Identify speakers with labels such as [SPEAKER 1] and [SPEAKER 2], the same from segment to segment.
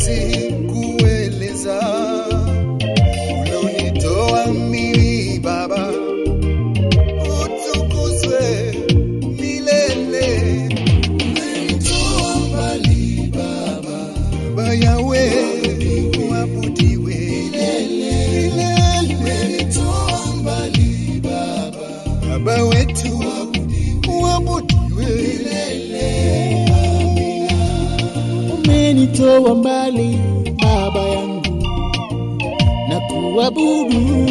[SPEAKER 1] siwezi kueleza ulonitoa mimi Baba, utukuzwe milele. Umenitoa mbali Baba, Baba Yawe, uabudiwe milele. Umenitoa mbali Baba, Baba wetu uabudiwe milele.
[SPEAKER 2] umenitoa mbali baba yangu na kuabudu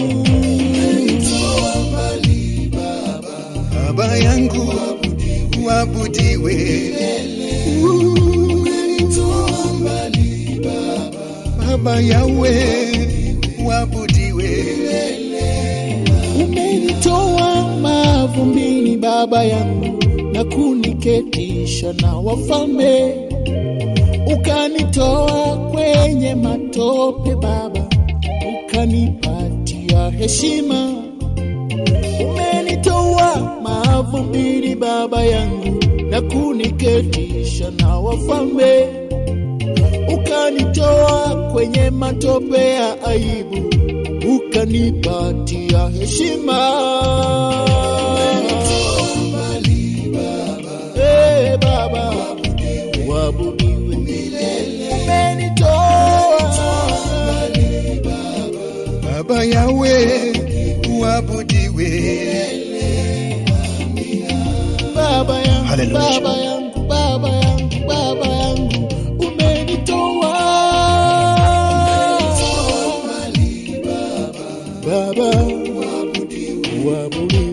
[SPEAKER 1] Baba yangu uabudiwe Umenitoa mbali Baba, Baba Yawe uabudiwe
[SPEAKER 2] umenitoa mavumbini baba yangu na kuniketisha na wafalme ukanitoa kwenye matope baba ukanipatia heshima umenitoa mavumbini baba yangu na kuniketisha na wafalme ukanitoa kwenye matope ya aibu ukanipatia heshima Eh, baba wabudiwe umenitoa
[SPEAKER 1] Baba Yawe uabudiwe
[SPEAKER 2] baba yangu
[SPEAKER 1] Hallelujah.
[SPEAKER 2] baba yangu baba yangu baba yangu umenitoa baba uabudiwe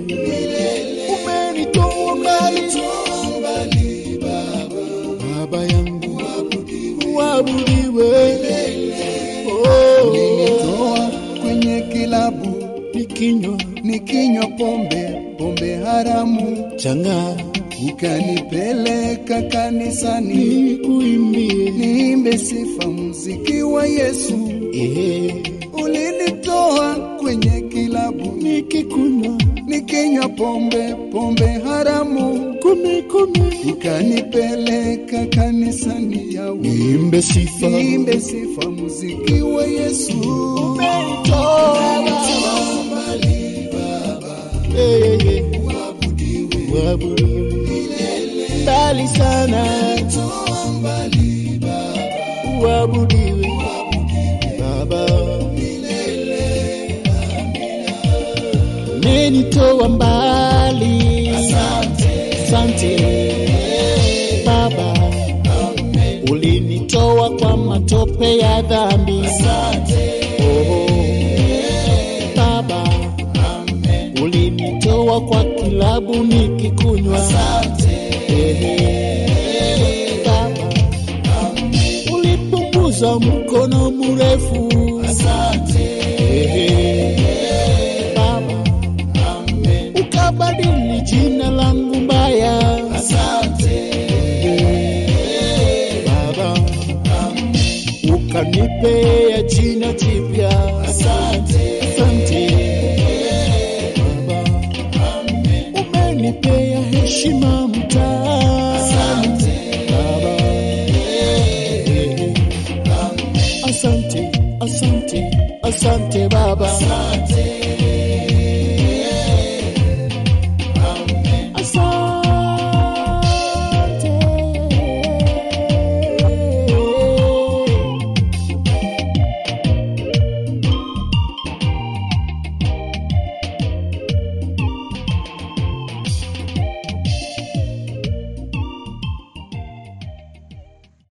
[SPEAKER 2] umenitoa mbali baba yangu uabudiwe oh,
[SPEAKER 1] Toa kwenye kilabu
[SPEAKER 2] nikinywa
[SPEAKER 1] nikinywa pombe pombe haramu
[SPEAKER 2] chang'aa
[SPEAKER 1] ukanipeleka kanisani
[SPEAKER 2] nikuimbie
[SPEAKER 1] niimbe sifa muziki wa Yesu
[SPEAKER 2] eh,
[SPEAKER 1] ulinitoa kwenye kilabu
[SPEAKER 2] nikikunywa
[SPEAKER 1] nikinywa pombe pombe haramu
[SPEAKER 2] kumi kumi
[SPEAKER 1] ukanipeleka kanisani yawe
[SPEAKER 2] niimbe sifa
[SPEAKER 1] niimbe sifa muziki wa Yesu
[SPEAKER 2] umenitoa Eh, eh, eh. Uabudiwe mbali sana uabudiwe baba umenitoa mbali asante baba ulinitoa kwa matope ya dhambi oh, baba ulinitoa kwa kilabu nikikunywa Ehe, baba ulipunguza mkono mrefu Ehe, baba ukabadili jina langu mbaya Ehe, baba ukanipea jina jipya asante baba umenipea heshima mtaani baba asante asante asante baba